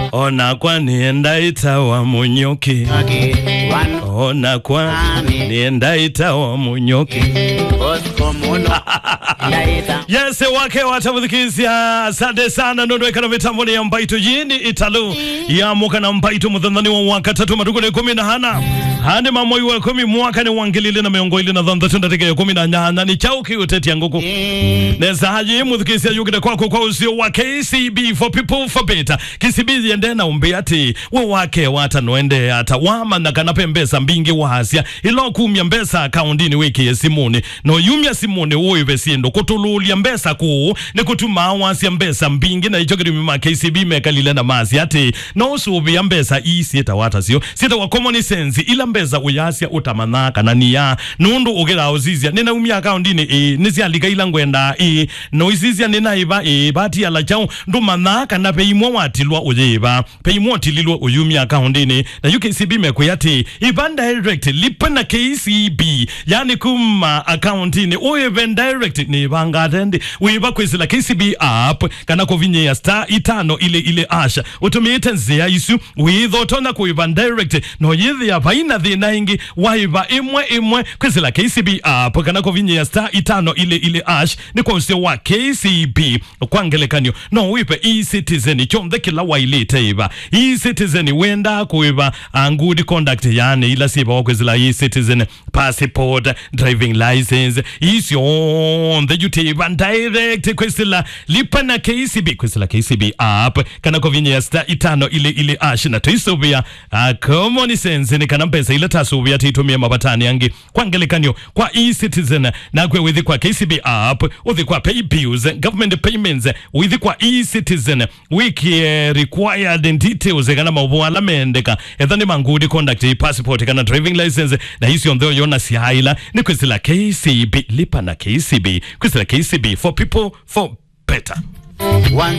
ona kwa nienda itawa munyoki ona kwa nienda itawa munyoki yese wake watamuthikisia asante sana nondwekana mitamboni ya mbaito yini italu yamuka na mbaito muthanthani wa mwaka tatu matuku ni kumi na hana handi mamoi wa kumi mwaka ni wangilili na miongo ili na thanthathu ndatike ya kumi na nyanya ni chauki uteti nguku nezahaji muthikisia yukite kwako kwa usio wa KCB for people for better KCB yende na umbi ati we wake wata noende ata wama na kanape mbesa mbingi wasya ilo kumya mbesa akaundini wiki ya simuni no yumya simuni uyo besindo kutululia mbesa kuu ni kutuma wasya mbesa mbingi na icho kirimi ma KCB mekalile na masi ati no subi ya mbesa isi eta wata sio sita wa common sense ila mbesa uyasya utamanaka na niya nundu ugira uzizya nina umya akaundini e nisialika ila ngwenda e no izizya nina iba e bati ala chao ndu manaka na peimwa watilwa uyiba peimwa watililwa uyumya akaundini na UKCB mekuyati iba direct lipa na KCB yani kuma akaundini uyibe direct ni bangatendi uyiba kwizila KCB app kana kovinye ya star itano ile ile asha utumite nzia isu withotona kuiba direct no yithi ya vaina thina ingi waiba imwe imwe kwizila KCB app kana kovinye ya star itano ile ile ash ni kwa usio wa KCB kwa ngelekanyo no wipe e-citizen chomthe kila wailite iba e-citizen wenda kuiba uh, good conduct yani ila siba wakwizila e-citizen passport driving license isionthe juteiba direct kwizila lipa na KCB kwizila KCB app kana kovinye ya star itano ile ile ash na tuisubia uh, common sense ni kana mpesa ile tasubia titumia mabatani yangi kwa ngelekanyo kwa e-citizen na kwe withi kwa KCB app uthi kwa pay bills government payments withi kwa e-citizen wiki eh, required details kana mauvu ala mendeka ethani mangudi conduct passport kana driving license na hisio ntheo yona siaila ni kwizila KCB lipa na KCB kwizila KCB for people for better One